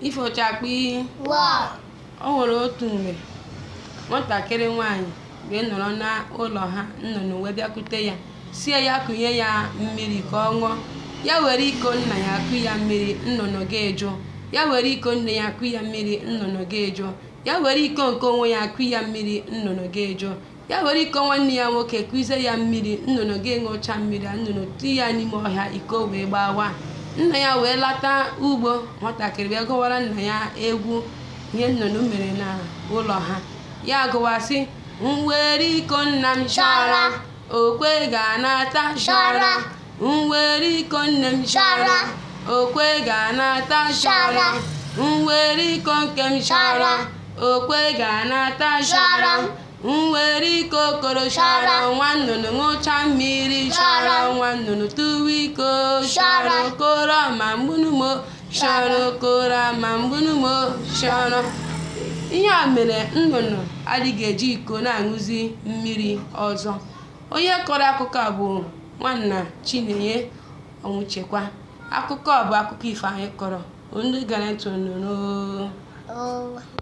ifochakpi Wow. o nwere otu mgbe nwatakịrị nwanyị wee nọrọ n'ụlọ ha nnụnụ wee bịakwute ya sie ya kụnye ya mmiri ka ọ ṅụọ ya were iko nna ya kụ ya mmiri nnụnụ ga-eju ya were iko nne ya kụ ya mmiri nnụnụ ga-eju ya were iko nke onwe ya kụ ya mmiri nnụnụ ga-eju ya were iko nwanne ya nwoke kụzie ya mmiri nnụnụ ga-eṅụcha mmiri a nnụnụ ti ya n'ime ọhịa iko wee gbawa nna ya wee lata ugbo nwatakịrị wee gụwara nna ya egwu ihe nnụnụ mere n'ụlọ ha ya gụwasị mwere iko nna m shọrọ okwe ga-anata shọrọ mwere iko nne m shọrọ okwe ga-anata shọrọ mwere iko nke m shọrọ okwe ga-anata shọrọ mwere iko okoro shọrọ nwa nnụnụ ṅụcha mmiri shọrọ nwa nnụnụ tụwa iko shọrọ okoro ma mgbunumo shọrọ okoro ma mgbunumo shọrọ ihe a mere nnụnụ adịghị eji iko na-aṅụzi mmiri ọzọ onye kọrọ akụkọ a bụ nwanna chinenye ọnwụchekwa akụkọ a bụ akụkọ ifo anyị kọrọ ndị gara ntị nụrụ Oh.